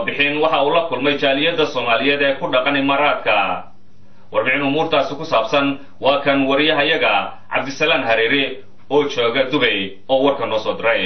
ambabixin waxa uu la kulmay jaaliyadda soomaaliyeed ee ku dhaqan imaaraadka warbixin umuurtaasi ku saabsan waa kan wariyahayaga cabdisalaan hareere oo jooga dubay oo warka noo soo diray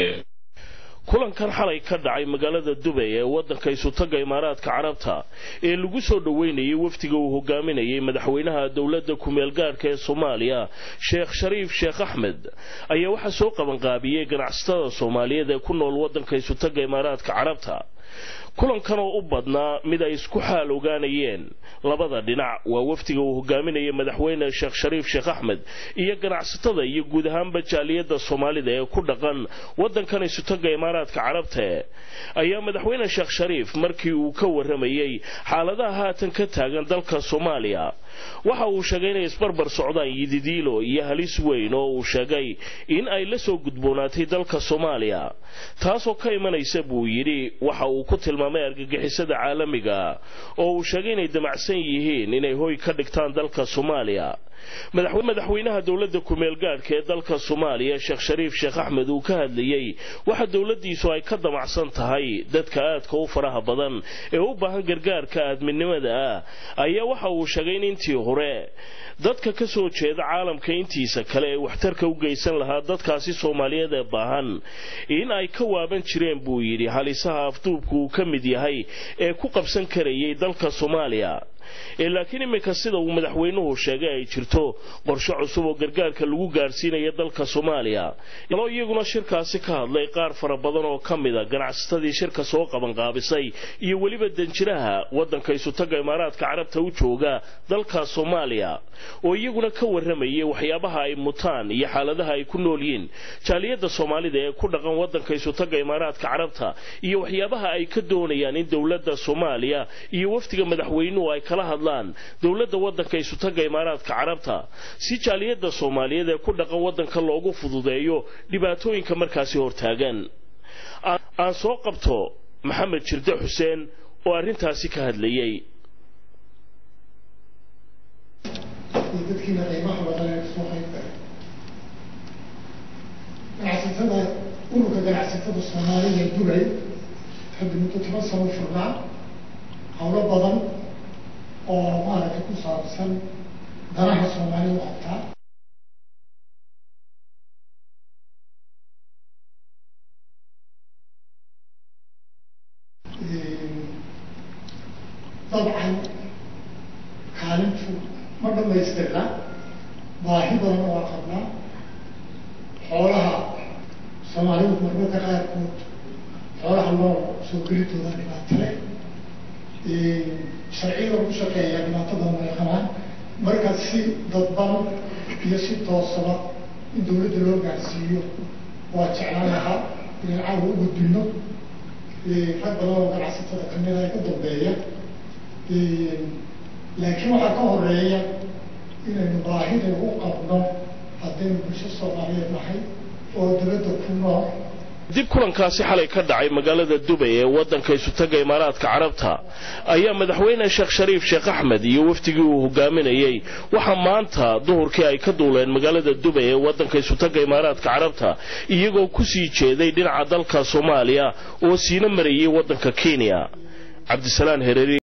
kulankan xalay ka dhacay magaalada dubay ee waddanka isutaga imaaraadka carabta ee lagu soo dhoweynayay wafdiga uu hogaaminayay madaxweynaha dowladda kumeel gaadhka ee soomaaliya sheekh shariif sheekh axmed ayaa waxaa soo qabanqaabiyey ganacsatada soomaaliyeed ee ku nool waddanka isutaga imaaraadka carabta kulankan oo u badnaa mid ay isku xaal ogaanayeen labada dhinac waa wafdiga uu hogaaminayay madaxweyne sheekh shariif sheekh axmed iyo ganacsatada iyo guud ahaanba jaaliyadda soomaalida ee ku dhaqan waddankan isutaga imaaraadka carabta ayaa madaxweyne sheekh shariif markii uu ka waramayey xaaladaha haatan ka taagan dalka soomaaliya waxa uu sheegay inay isbarbar socdaan yididiilo iyo halis weyn oo uu sheegay in ay la soo gudboonaatay dalka soomaaliya taasoo ka imanaysa buu yidhi waxa uu ku tilmaamay argagixisada caalamiga oo uu sheegay inay damacsan yihiin inay hoy ka dhigtaan dalka soomaaliya madaxweynaha dowladda kumeel gaadhka ee dalka soomaaliya sheekh shariif sheekh axmed uu ka hadlayey waxa dowladdiisu ay ka damacsan tahay dadka aadka u faraha badan ee u baahan gargaarka aadminimada ah ayaa waxa uu sheegay in intii hore dadka ka soo jeeda caalamka intiisa kale ee waxtarka u geysan lahaa dadkaasi soomaaliyeed ee baahan in ay ka waaban jireen buu yidhi halisaha afduubku uu ka mid yahay ee ku qabsan karayay dalka soomaaliya laakiin iminka sida uu madaxweynuhu sheegay ay jirto qorshe cusub oo gargaarka lagu gaadhsiinaya dalka soomaaliya aloo iyaguna shirkaasi ka hadlay qaar fara badan oo ka mida ganacsatadii shirka soo qabanqaabisay iyo weliba danjiraha waddanka isutaga imaaraadka carabta u jooga dalka soomaaliya oo iyaguna ka waramayay waxyaabaha ay mutaan iyo xaaladaha ay ku nool yihiin jaaliyadda soomaalida ee ku dhaqan waddanka isutaga imaaraadka carabta iyo waxyaabaha ay ka doonayaan in dowladda soomaaliya iyo wafdiga madaxweynuhu ay kala hadlaan dowladda waddanka isutaga imaaraadka carabta si jaaliyadda soomaaliyeed ee ku dhaqan waddanka loogu fududeeyo dhibaatooyinka markaasi hortaagan aan soo qabto maxamed jirde xuseen oo arrintaasi ka hadlayey dadkiina qiimaha badan ee kasoo qayb galay ganacsatada ururka ganacsatada soomaalida dubay hadda muddo toban sano furnaa howlo badan oo maaragtay ku saabsan danaha soomaalida qabtaa dabcan kaalintu ma dhamaystirna baahi badan waa qabnaa xoolaha soomaalidu marmarka qaarkood xoolaha loo soo gelitooda dhibaatale sharciyada lagu shaqeeya dhibaato badan way qabaan marka si dadban iyo si toosaba in dawladda loo gaarsiiyo waa jeclaan lahaa inaan caawa u gudbino rag badan oo ganacsatada kamida ay ka dambeeya laakiin waxaa ka horeeya inaynu baahida u qabno haddaynu bulsho soomaaliyeed nahay oo dawladda ku nool dib kulankaasi xalay ka dhacay magaalada dubay ee waddanka isutaga imaaraadka carabta ayaa madaxweyne sheekh shariif sheekh axmed iyo wafdigii uu hogaaminayey waxaa maanta duhurkii ay ka duuleen magaalada dubay ee waddanka isutaga imaaraadka carabta iyagoo kusii jeeday dhinaca dalka soomaaliya oo siina marayay waddanka kenya cabdisalaan hereeri